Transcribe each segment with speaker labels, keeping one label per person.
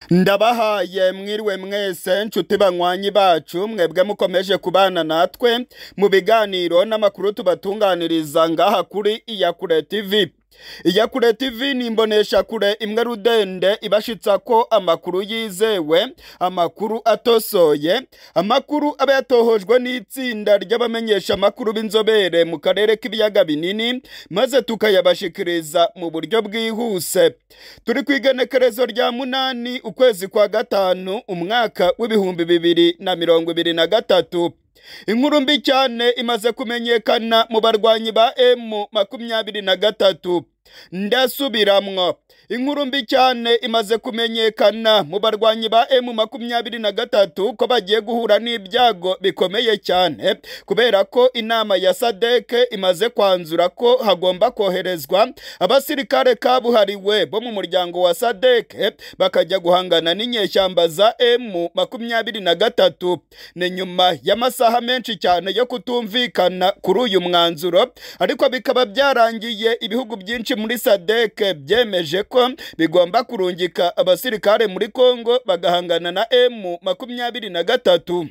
Speaker 1: ndabahaye mwiriwe mwese nshuti banywanyi bacu mwebwe mukomeje kubana natwe mu biganiro n'amakuru tubatunganiriza ngaha kuri iyakure tv iyakure tv ni imboneshakure imwe rudende ibashitsa ko amakuru yizewe amakuru atosoye amakuru aba yatohojwe n'itsinda ry'abamenyesha amakuru b'inzobere mu karere k'ibiyaga binini maze tukayabashikiriza mu buryo bwihuse turi ku igenekerezo rya munani ukwezi kwa gatanu umwaka w'ibihumbi bibiri na mirongo ibiri na gatatu inkuru mbi cyane imaze kumenyekana mu barwanyi ba emu makumyabiri na gatatu ndasubiramwo inkuru mbi cyane imaze kumenyekana mu barwanyi ba emu makumyabiri na gatatu ko bagiye guhura n'ibyago bikomeye cyane kubera ko inama ya sadeke imaze kwanzura ko hagomba koherezwa abasirikare kabuhariwe bo mu muryango wa sadeke bakajya guhangana n'inyeshyamba za emu makumyabiri na gatatu ni nyuma y'amasaha menshi cyane yo kutumvikana kuri uyu mwanzuro ariko bikaba byarangiye ibihugu byinshi muri sadeke byemeje ko bigomba kurungika abasirikare muri kongo bagahangana na emu makumyabiri na gatatu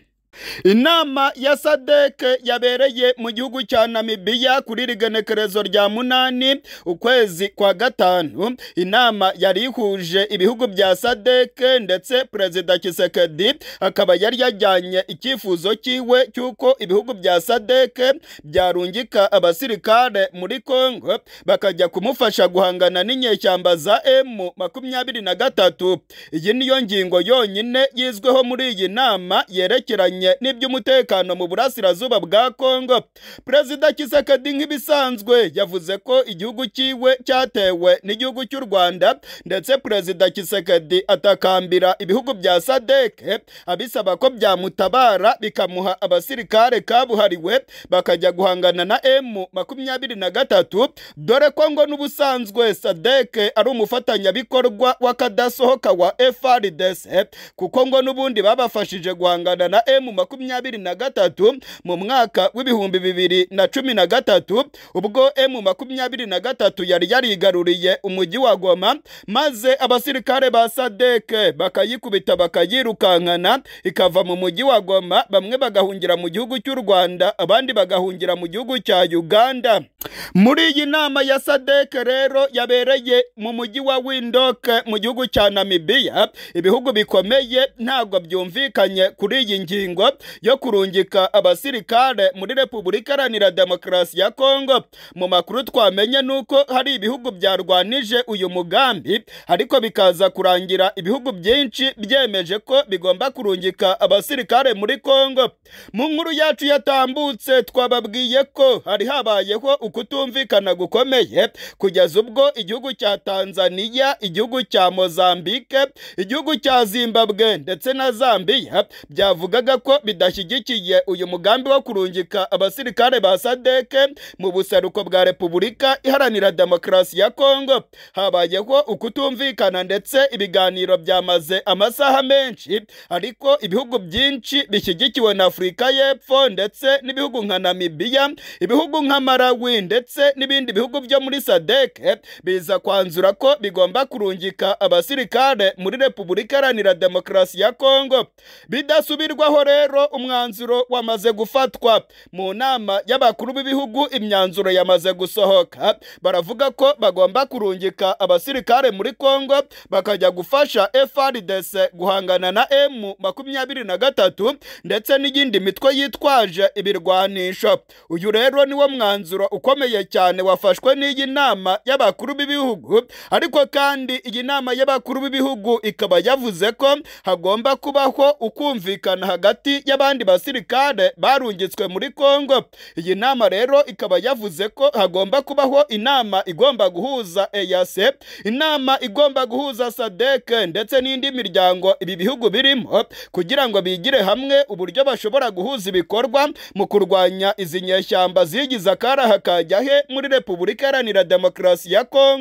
Speaker 1: inama ya sadeke yabereye mu gihugu cya namibiya kuri rigenekerezo rya munani ukwezi kwa gatanu inama yari ihuje ibihugu bya sadeke ndetse perezida kisekedi akaba yari yajyanye icyifuzo cyiwe cy'uko ibihugu bya sadeke byarungika abasirikare muri kongo bakajya kumufasha guhangana n'inyeshyamba za emu makumyabiri na gatatu iyi niyo ngingo yonyine yizweho muri iyi nama yerekeranye n'iby'umutekano mu burasirazuba bwa Kongo Perezida Kisekedi nk'ibisanzwe yavuze ko igihugu cyiwe cyatewe n'igihugu cy'u Rwanda ndetse Perezida Kisekedi atakambira ibihugu bya SADC abisaba ko byamutabara bikamuha abasirikare kabuhariwe bakajya guhangana na M makumyabiri na gatatu dore ko ngo n'ubusanzwe SADC ari umufatanyabikorwa w'akadasohoka wa FARDC kuko ngo n'ubundi babafashije guhangana na M makumyabiri na gatatu mu mwaka w'ibihumbi bibiri na cumi na gatatu ubwo emu makumyabiri na gatatu yari yarigaruriye umujyi wa goma maze abasirikare ba sadeke bakayikubita bakayirukankana ikava mu mujyi wa goma bamwe bagahungira mu gihugu cy'u rwanda abandi bagahungira mu gihugu cya uganda muri iyi nama ya sadeke rero yabereye mu mujyi wa windoke mu gihugu cya namibiya ibihugu bikomeye ntabwo byumvikanye kuri iyi ngingo yo kurungika abasirikare muri repubulika iharanira demokarasi ya kongo mu makuru twamenye nuko hari ibihugu byarwanije uyu mugambi ariko bikaza kurangira ibihugu byinshi byemeje ko bigomba kurungika abasirikare muri kongo mu nkuru yacu yatambutse twababwiye ko hari habayeho ukutumvikana gukomeye kugeza ubwo igihugu cya tanzaniya igihugu cya mozambike igihugu cya zimbabwe ndetse na zambiya byavugaga ko bidashyigikiye uyu mugambi wo kurungika abasirikare ba sadeke mu buseruko bwa repubulika iharanira demokarasi ya kongo habayeho ukutumvikana ndetse ibiganiro byamaze amasaha menshi ariko ibihugu byinshi bishyigikiwe na afurika y'epfo ndetse n'ibihugu nka namibiya ibihugu nka marawi ndetse n'ibindi bihugu byo muri sadeke biza kwanzura ko bigomba kurungika abasirikare muri repubulika iharanira demokarasi ya kongo bidasubirwaho rero umwanzuro wamaze gufatwa mu nama y'abakuru b'ibihugu imyanzuro yamaze gusohoka baravuga ko bagomba kurungika abasirikare muri kongo bakajya gufasha FRDC guhangana na M makumyabiri na gatatu ndetse n'iyindi mitwe yitwaje ibirwanisho uyu rero niwo mwanzuro ukomeye cyane wafashwe n'iyi nama y'abakuru b'ibihugu ariko kandi iyi nama y'abakuru b'ibihugu ikaba yavuze ko hagomba kubaho ukumvikana hagati y'abandi basirikare barungitswe muri Kongo iyi nama rero ikaba yavuze ko hagomba kubaho inama igomba guhuza EAC inama igomba guhuza SADC ndetse n'indi miryango ibi bihugu birimo kugira ngo bigire hamwe uburyo bashobora guhuza ibikorwa mu kurwanya izi nyeshyamba zigize akaraha kajya he muri Repubulika Iharanira Demokarasi ya Kongo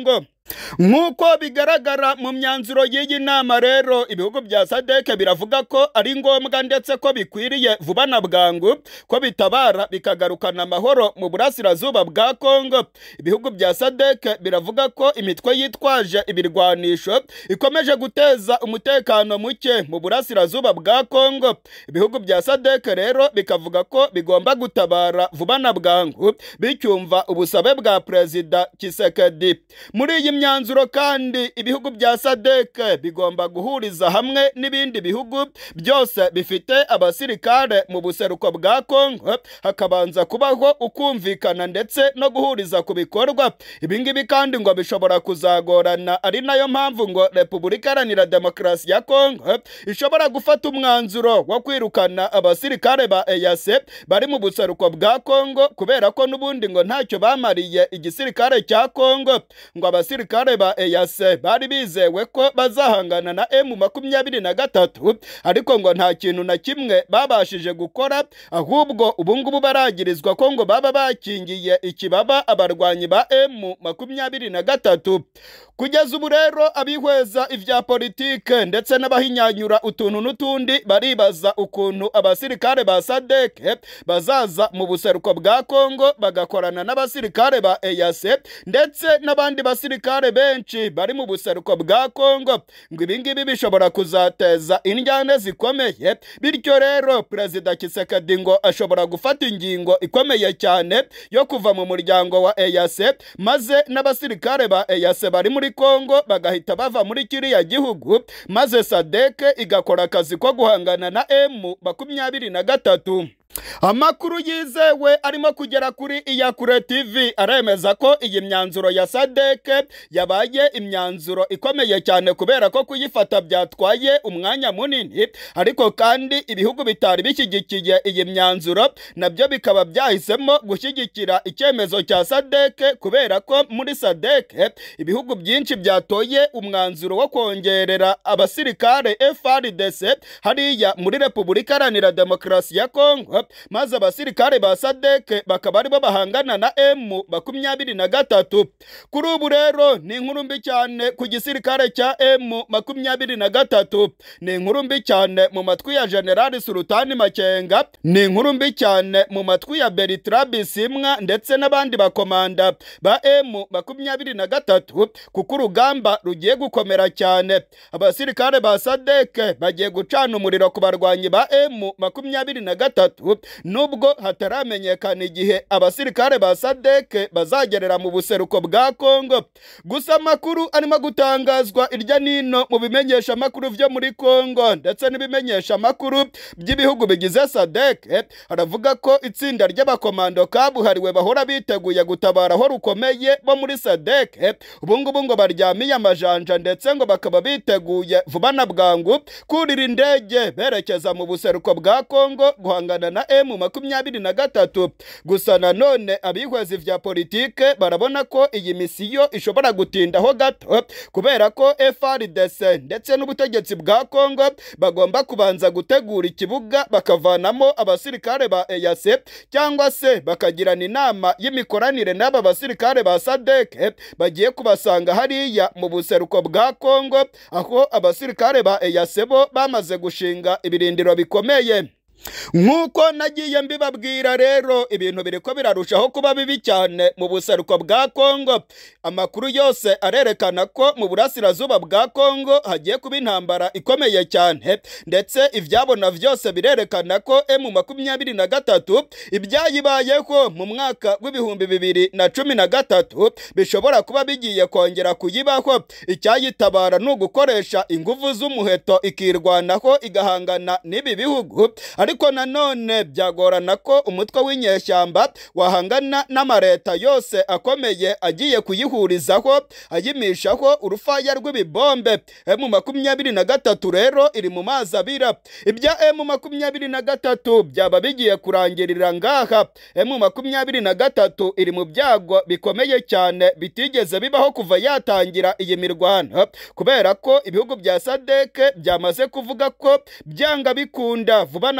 Speaker 1: nk'uko bigaragara mu myanzuro y'iyi nama rero ibihugu bya sadeke biravuga ko ari ngombwa ndetse ko bikwiriye vuba na bwangu ko bitabara bikagarukana amahoro mu burasirazuba bwa kongo ibihugu bya sadeke biravuga ko imitwe yitwaje ibirwanisho ikomeje guteza umutekano muke mu burasirazuba bwa kongo ibihugu bya sadeke rero bikavuga ko bigomba gutabara vuba na bwangu bicyumva ubusabe bwa perezida kisekedi muri iyi myanzuro kandi ibihugu bya sadeke bigomba guhuriza hamwe n'ibindi bihugu byose bifite abasirikare mu buseruko bwa kongo hakabanza kubaho ukumvikana ndetse no guhuriza ku bikorwa ibingibi kandi ngo bishobora kuzagorana ari nayo mpamvu ngo repubulika iharanira demokarasi ya kongo ishobora gufata umwanzuro wo kwirukana abasirikare ba eyase bari mu buseruko bwa kongo kubera ko n'ubundi ngo ntacyo bamariye igisirikare cya kongo ngo abasirikare ba eyase bari bizewe ko bazahangana na emu makumyabiri na gatatu ariko ngo nta kintu na kimwe babashije gukora ahubwo ubungubu baragirizwa ko ngo baba bakingiye ikibaba abarwanyi ba emu makumyabiri na gatatu kugeza ubu rero abihweza ibya politike ndetse n'abahinyanyura utuntu n'utundi baribaza ukuntu abasirikare ba sadeke bazaza mu buseruko bwa kongo bagakorana n'abasirikare ba eyase ndetse n'abandi basirikare benshi bari mu buseruko bwa kongo ngo ibingibi bishobora kuzateza indyane zikomeye bityo rero perezida kisekedi ngo ashobora gufata ingingo ikomeye cyane yo kuva mu muryango wa eyase maze n'abasirikare ba eyase bari muri kongo bagahita bava muri kiriya gihugu maze sadeke igakora akazi ko guhangana na emu makumyabiri na gatatu amakuru yizewe arimo kugera kuri iyakure tv aremeza ko iyi myanzuro ya sadeke yabaye imyanzuro ikomeye cyane kubera ko kuyifata byatwaye umwanya munini ariko kandi ibihugu bitari bishyigikiye iyi myanzuro nabyo bikaba byahisemo gushyigikira icyemezo cya sadeke kubera ko muri sadeke ibihugu byinshi byatoye umwanzuro wo kongerera abasirikare frdc hariya muri repubulika iharanira demokarasi ya kongo maze abasirikare ba sadeke bakaba aribo bahangana na emu makumyabiri na gatatu kuri ubu rero ni inkuru mbi cyane ku gisirikare cya emu makumyabiri na gatatu ni inkuru mbi cyane mu matwi ya generali sultani makenga ni inkuru mbi cyane mu matwi ya bertrand bisimwa ndetse n'abandi bakomanda ba emu makumyabiri na gatatu kuko urugamba rugiye gukomera cyane abasirikare ba sadeke bagiye gucana umuriro ku barwanyi ba emu makumyabiri na gatatu nubwo hataramenyekana igihe abasirikare ba sadeke bazagerera mu buseruko bwa kongo gusa amakuru arimo gutangazwa irya nino mu bimenyesha amakuru byo muri kongo ndetse n'ibimenyesha amakuru by'ibihugu bigize sadeke haravuga ko itsinda ry'abakomando kabuhariwe bahora biteguye gutabara aho rukomeye bo muri sadeke ubungubu ngo baryamiye amajanja ndetse ngo bakaba biteguye vuba na bwangu kurira indege berekeza mu buseruko bwa kongo guhangana na emu makumyabiri na gatatu gusa nanone abihweza vya politike barabona ko iyi misiyo ishobora gutindaho gato kubera ko FRDC ndetse n'ubutegetsi bwa Kongo bagomba kubanza gutegura ikibuga bakavanamo abasirikare ba EAC cyangwa se bakagirana inama y'imikoranire n'aba basirikare ba SADC bagiye kubasanga hariya mu buseruko bwa Kongo aho abasirikare ba EAC bo bamaze gushinga ibirindiro bikomeye nk'uko nagiye mbibabwira rero ibintu biriko birarushaho kuba bibi cyane mu buseruko bwa kongo amakuru yose arerekana ko mu burasirazuba bwa kongo hagiye kuba intambara ikomeye cyane ndetse ibyabona byose birerekana ko emu makumyabiri na gatatu ibyayibayeho mu mwaka w'ibihumbi bibiri na cumi na gatatu bishobora kuba bigiye kongera kuyibaho icyayitabara ni ugukoresha ingufu z'umuheto ikirwanaho igahangana n'ibi bihugu ariko nanone byagorana ko umutwe w'inyeshyamba wahangana n'amareta yose akomeye agiye kuyihurizaho ayimishaho urufaya rw'ibibombe emu makumyabiri na gatatu rero iri mu mazi abira ibya emu makumyabiri na gatatu byaba bigiye kurangirira ngaha emu makumyabiri na gatatu iri mu byago bikomeye cyane bitigeze bibaho kuva yatangira iyi mirwano kubera ko ibihugu bya sadeke byamaze kuvuga ko byanga bikunda vuba na bwangu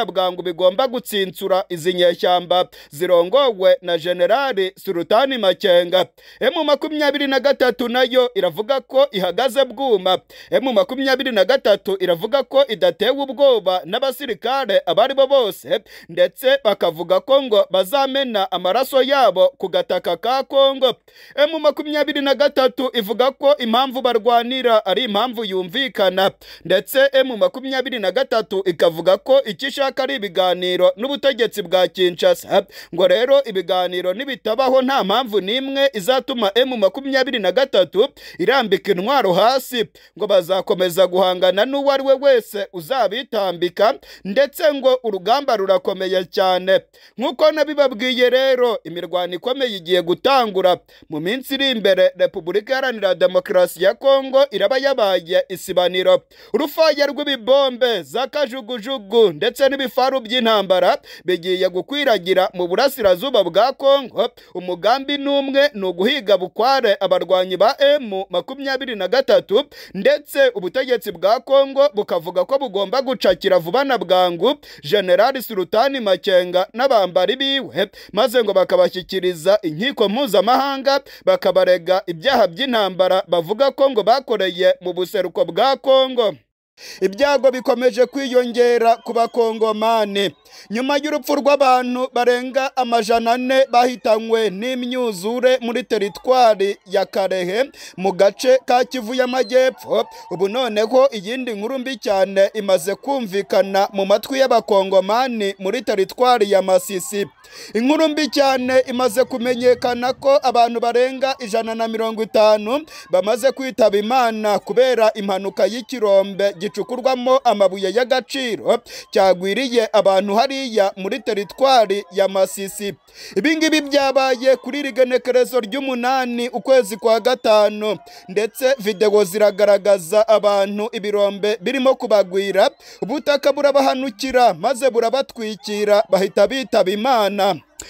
Speaker 1: bigomba gutsinsura izi nyeshyamba zirongowe na generali Sultani Makenga emu makumyabiri na gatatu nayo iravuga ko ihagaze bwuma emu makumyabiri na gatatu iravuga ko idatewe ubwoba n'abasirikare abari bo bose ndetse bakavuga ko ngo bazamena amaraso yabo ku gataka ka Kongo emu makumyabiri na gatatu ivuga ko impamvu barwanira ari impamvu yumvikana ndetse emu makumyabiri na gatatu ikavuga ko icyo ishaka ari ibiganiro n'ubutegetsi bwa Kinshasa ngo rero ibiganiro nibitabaho nta mpamvu n'imwe izatuma emu makumyabiri na gatatu irambika intwaro hasi ngo bazakomeza guhangana n'uwo ari we wese uzabitambika ndetse ngo urugamba rurakomeye cyane nk'uko nabibabwiye rero imirwano ikomeye igiye gutangura mu minsi iri imbere repubulika iharanira demokarasi ya kongo iraba yabaye isibaniro urufaya rw'ibibombe za kajugujugu ndetse n'ibifaru by'intambara bigiye gukwiragira mu burasirazuba bwa kongo umugambi n'umwe ni uguhiga bukware abarwanyi ba emu makumyabiri na gatatu ndetse ubutegetsi bwa kongo bukavuga ko bugomba gucakira vuba na bwangu generali sultani makenga n'abambari biwe maze ngo bakabashyikiriza inkiko mpuzamahanga bakabarega ibyaha by'intambara bavuga ko ngo bakoreye mu buseruko bwa kongo ibyago bikomeje kwiyongera ku bakongomani nyuma y'urupfu rw'abantu barenga amajana ane bahitanywe n'imyuzure muri teritwari ya karehe mu gace ka kivu y'amajyepfo ubu noneho iyindi nkuru mbi cyane imaze kumvikana mu matwi y'abakongomani muri teritwari ya masisi inkuru mbi cyane imaze kumenyekana ko abantu barenga ijana na mirongo itanu bamaze kwitaba imana kubera impanuka y'ikirombe gicukurwamo amabuye y'agaciro cyagwiriye abantu hariya muri teritwari ya masisi ibingibi byabaye kuri rigenekerezo ry'umunani ukwezi kwa gatanu ndetse videwo ziragaragaza abantu ibirombe birimo kubagwira ubutaka burabahanukira maze burabatwikira bahita bitaba imana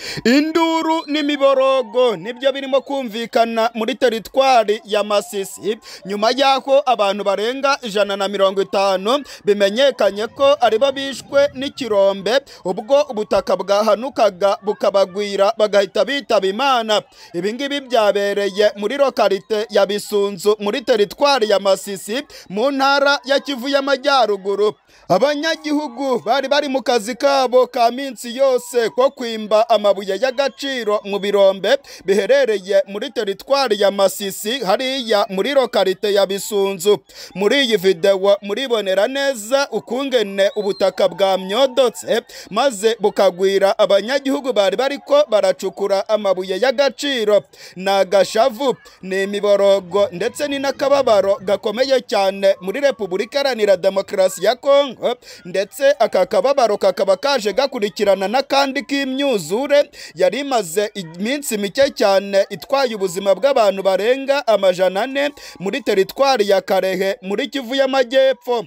Speaker 1: induru n'imiborogo nibyo birimo kumvikana muri teritwari ya masisi nyuma y'aho abantu barenga ijana na mirongo itanu bimenyekanye ko aribo bishwe n'ikirombe ubwo ubutaka bwahanukaga bukabagwira bagahita bitaba imana ibingibi byabereye muri lokalite ya bisunzu muri teritwari ya masisi mu ntara ya kivu y'amajyaruguru abanyagihugu bari bari mu kazi kabo ka minsi yose ko kwimba amabuye y'agaciro mu birombe biherereye muri teritwari ya masisi hariya muri lokalite ya bisunzu muri iyi videwo muribonera neza ukungene ubutaka bwamyodotse maze bukagwira abanyagihugu bari bariko baracukura amabuye y'agaciro ni agashavu ni imiborogo ndetse ni n'akababaro gakomeye cyane muri repubulika iharanira demokarasi ya kongo ndetse aka kababaro kakaba kaje gakurikirana n'akandi k'imyuzure yari imaze iminsi mike cyane itwaye ubuzima bw'abantu barenga amajana ane muri teritwari ya karehe muri kivu y'amajyepfo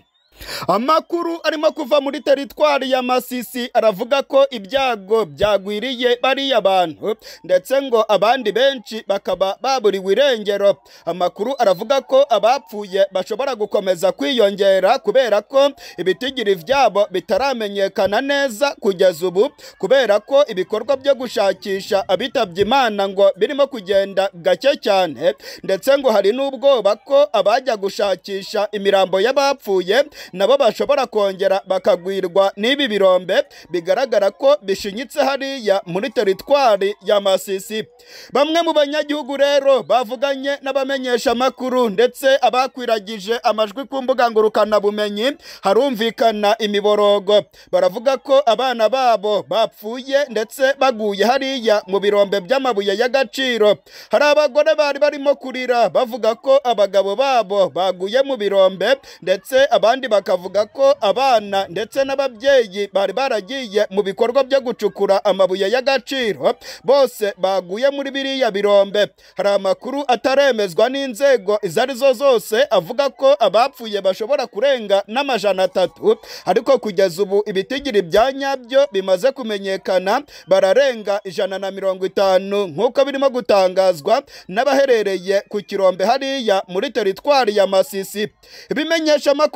Speaker 1: amakuru arimo kuva muri teritwari ya masisi aravuga ko ibyago byagwiriye bariya bantu ndetse ngo abandi benshi bakaba baburiwe irengero amakuru aravuga ko abapfuye bashobora gukomeza kwiyongera kubera ko ibitigiri byabo bitaramenyekana neza kugeza ubu kubera ko ibikorwa byo gushakisha abitabye imana ngo birimo kugenda gake cyane ndetse ngo hari n'ubwoba ko abajya gushakisha imirambo y'abapfuye nabo bashobora kongera bakagwirwa n'ibi birombe bigaragara ko bishinyitse hariya muri teritwari ya masisi bamwe mu banyagihugu rero bavuganye n'abamenyesha amakuru ndetse abakwiragije amajwi ku mbuga ngurukanabumenyi harumvikana imiborogo baravuga ko abana babo bapfuye ndetse baguye hariya mu birombe by'amabuye y'agaciro hari abagore bari barimo kurira bavuga ko abagabo babo baguye mu birombe ndetse abandi bakavuga ko abana ndetse n'ababyeyi bari baragiye mu bikorwa byo gucukura amabuye y'agaciro bose baguye muri biriya birombe hari amakuru ataremezwa n'inzego izo ari zo zose avuga ko abapfuye bashobora kurenga n'amajana atatu ariko kugeza ubu ibitigiri bya nyabyo bimaze kumenyekana bararenga ijana na mirongo itanu nk'uko birimo gutangazwa n'abaherereye ku kirombe hariya muri teritwari ya masisi ibimenyesha amakuru byo muri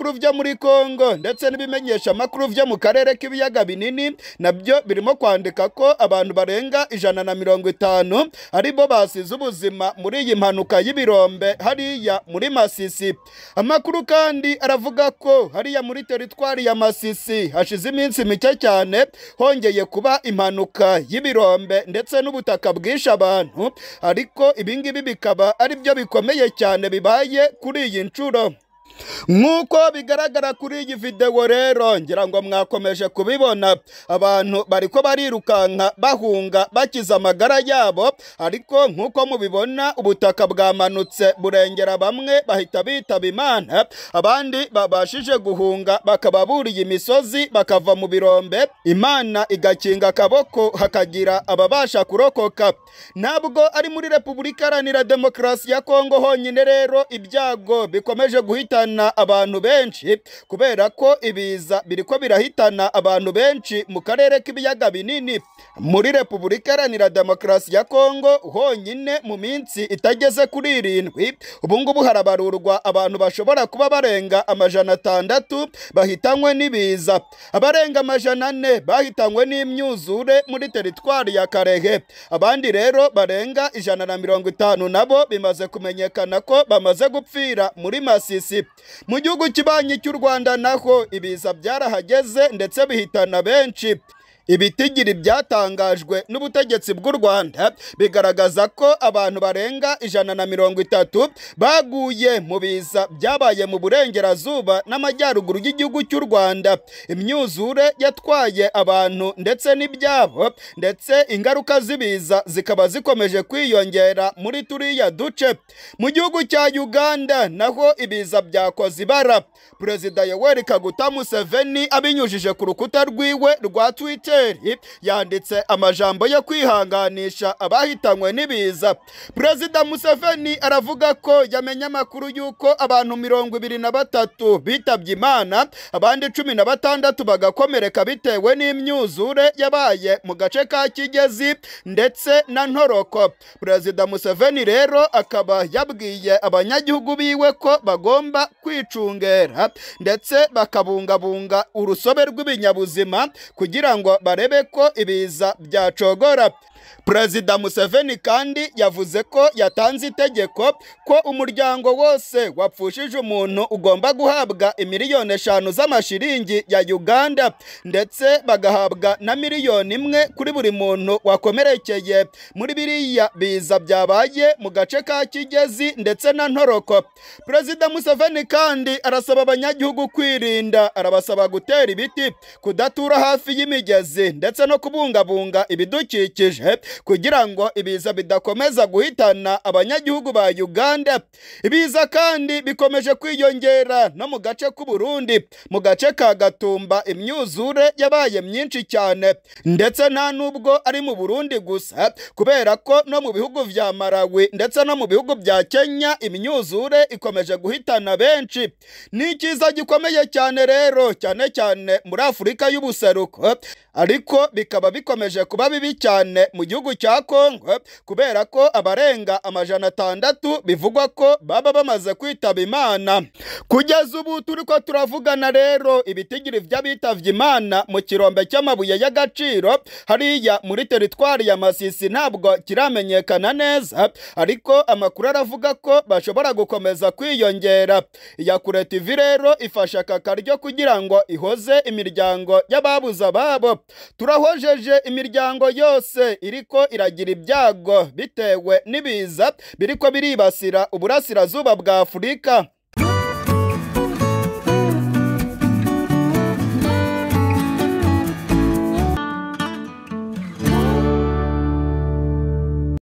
Speaker 1: muri kongo ndetse n'ibimenyesha amakuru vyo mu karere k'ibiyaga binini nabyo birimo kwandika ko abantu barenga ijana na mirongo itanu aribo basize ubuzima muri iyi mpanuka y'ibirombe hariya muri masisi amakuru kandi aravuga ko hariya muri teritwari ya masisi hashize iminsi mike cyane hongeye kuba impanuka y'ibirombe ndetse n'ubutaka bwishe abantu ariko ibingibi bikaba ari byo bikomeye cyane bibaye kuri iyi nshuro nk'uko bigaragara kuri iyi videwo rero ngira ngo mwakomeje kubibona abantu bariko barirukanka bahunga bakiza amagara yabo ariko nk'uko mubibona ubutaka bwamanutse burengera bamwe bahita bitaba imana abandi babashije guhunga bakaba buriye imisozi bakava mu birombe imana igakinga akaboko hakagira ababasha kurokoka ntabwo ari muri repubulika iharanira demokarasi ya kongo honyine rero ibyago bikomeje guhitana abantu benshi kubera ko ibiza biriko birahitana abantu benshi mu karere k'ibiyaga binini muri repubulika iharanira demokarasi ya kongo honyine mu minsi itageze kuri irindwi ubungubu harabarurwa abantu bashobora kuba barenga amajana atandatu bahitanywe n'ibiza abarenga amajana ane bahitanywe n'imyuzure muri teritwari ya karehe abandi rero barenga ijana na mirongo itanu nabo bimaze kumenyekana ko bamaze gupfira muri masisi mu gihugu kibanyi cy'u rwanda naho ibiza byarahageze ndetse bihitana benshi ibitigiri byatangajwe n'ubutegetsi bw'u rwanda bigaragaza ko abantu barenga ijana na mirongo itatu baguye mu biza byabaye mu burengerazuba n'amajyaruguru y'igihugu cy'u rwanda imyuzure yatwaye abantu ndetse n'ibyabo ndetse ingaruka z'ibiza zikaba zikomeje kwiyongera muri turiya duce mu gihugu cya uganda naho ibiza byakoze ibara perezida yoweri kaguta museveni abinyujije ku rukuta rwiwe rwa twitter yanditse amajambo yo kwihanganisha abahitanywe n'ibiza perezida museveni aravuga ko yamenye amakuru y'uko abantu mirongo ibiri na batatu bitabye imana abandi cumi na batandatu bagakomereka bitewe n'imyuzure yabaye mu gace ka kigezi ndetse na ntoroko perezida museveni rero akaba yabwiye abanyagihugu biwe ko bagomba kwicungera ndetse bakabungabunga urusobe rw'ibinyabuzima kugira ngo barebe ko ibiza byacogora perezida museveni kandi yavuze ko yatanze itegeko ko umuryango wose wapfushije umuntu ugomba guhabwa imiliyoni eshanu z'amashiringi ya uganda ndetse bagahabwa na miliyoni imwe kuri buri muntu wakomerekeye muri biriya biza byabaye mu gace ka kigezi ndetse na ntoroko perezida museveni kandi arasaba abanyagihugu kwirinda arabasaba gutera ibiti kudatura hafi y'imigezi ndetse no kubungabunga ibidukikije kugira ngo ibiza bidakomeza guhitana abanyagihugu ba Uganda ibiza kandi bikomeje kwiyongera no mu gace k'u Burundi mu gace ka Gatumba imyuzure yabaye myinshi cyane ndetse nta nubwo ari mu Burundi gusa kubera ko no mu bihugu vya Malawi ndetse no mu bihugu bya Kenya imyuzure ikomeje guhitana benshi ni ikiza gikomeye cyane rero cyane cyane muri Afurika y'ubuseruko ariko bikaba bikomeje kuba bibi cyane mu gihugu cya Kongo kubera ko abarenga amajana atandatu bivugwa ko baba bamaze kwitaba Imana kugeza ubu turi ko turavugana rero ibitigiri by'abitavye Imana mu kirombe cy'amabuye y'agaciro hariya muri teritwari ya Masisi ntabwo kiramenyekana neza ariko amakuru aravuga ko bashobora gukomeza kwiyongera Yakure TV rero ifasha aka karyo kugira ngo ihoze imiryango y'ababuze ababo turahojeje imiryango yose iriko iragira ibyago bitewe n'ibiza biriko biribasira uburasirazuba bwa Afurika